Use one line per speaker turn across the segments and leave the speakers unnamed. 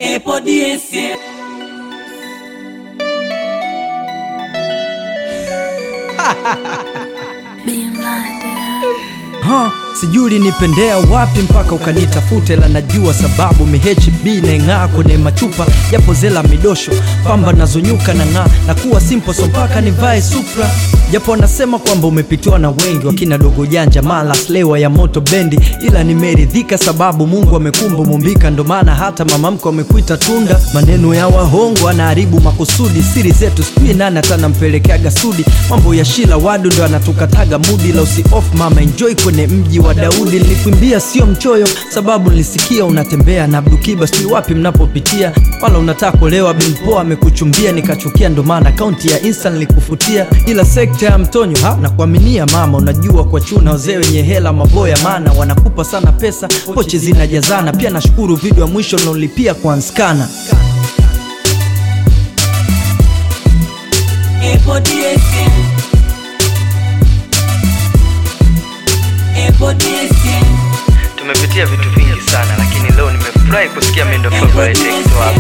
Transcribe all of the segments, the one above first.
Epo DSM.
Ha, sijui ulinipendea wapi mpaka ukanitafute, la najua sababu mihb naing'aa kwenye machupa japo zela midosho pamba nazonyuka na ng'aa na kuwa simple so mpaka nivae supra japo wanasema kwamba umepitiwa na wengi wakina dogo janja mala slewa ya moto bendi, ila nimeridhika sababu Mungu amekumba mumbika, ndo maana hata mama mko amekuita tunda. Maneno ya wahongo anaharibu makusudi, siri zetu sijui nani atanampelekeaga sudi. Mambo ya shila wadu ndo anatukataga mudi, la usi off mama enjoy kwenye mji wa Daudi. Nilikuimbia sio mchoyo, sababu nilisikia unatembea na Abdukiba, sijui wapi mnapopitia, wala unataka kulewa. Bimpoa amekuchumbia nikachukia, ndo maana akaunti ya Insta nilikufutia, ila sekta ya mtonyo ha na kuaminia mama, unajua kwa chuna wazee wenye hela maboya, maana wanakupa sana pesa, pochi zinajazana. Pia nashukuru video ya mwisho nilolipia kwa Nskana.
Epo DSM. Epo DSM.
Tumepitia vitu vingi sana, lakini leo nimefurahi kusikia mimi ndo favorite ex wako.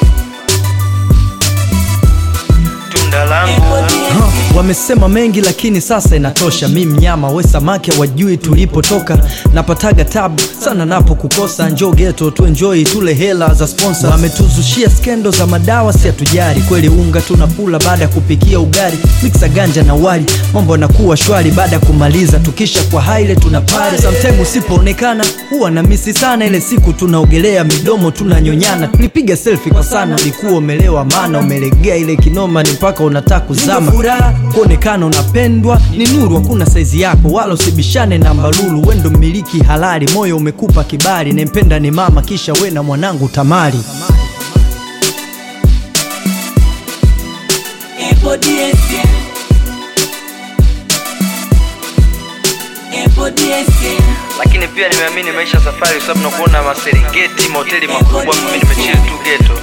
Tunda langu Ha, wamesema mengi lakini sasa inatosha. Mi mnyama we samaki hawajui tulipotoka, napataga tabu sana napo kukosa. Njo geto tu enjoy tule hela za sponsor. Wametuzushia skendo za madawa, si hatujari kweli. Unga tunakula baada ya kupikia ugali, mixa ganja na wali, mambo yanakuwa shwari baada ya kumaliza. Tukisha kwa haile tuna pare, sometime usipoonekana huwa na misi sana. Ile siku tunaogelea midomo tunanyonyana, tulipiga selfie kwa sana. Ulikuwa umelewa maana umelegea ile kinoma, ni mpaka unataka kuzama. Furaha kuonekana unapendwa ni nuru, hakuna saizi yako wala usibishane na mbalulu. Wendo mmiliki halali, moyo umekupa kibali, nempenda ni mama, kisha we na mwanangu Tamari.
Epo DSM. Epo DSM.
Lakini pia nimeamini maisha safari, kwa sababu nakuona maserengeti, mahoteli makubwa, mimi nimechill tu geto.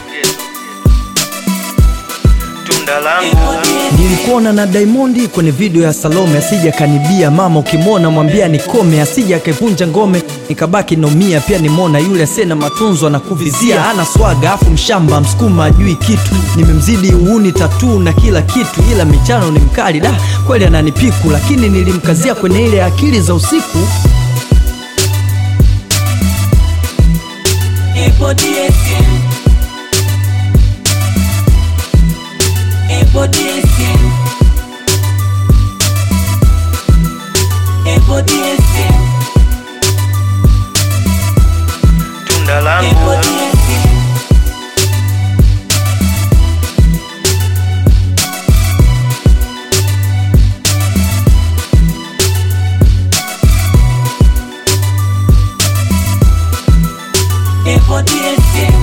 Tunda langu Nilikuona na Diamondi kwenye video ya Salome, asija kanibia mama, ukimwona mwambia nikome, asija akaivunja ngome, nikabaki nomia. Pia nimona yule asena matunzo anakuvizia, ana swaga afu mshamba msukuma ajui kitu, nimemzidi uuni tatu na kila kitu, ila michano ni mkali da kweli ananipiku, lakini nilimkazia kwenye ile akili za usiku.
Epo DSM. Epo DSM. Epo DSM.
Tunda langu
Epo DSM. Epo DSM.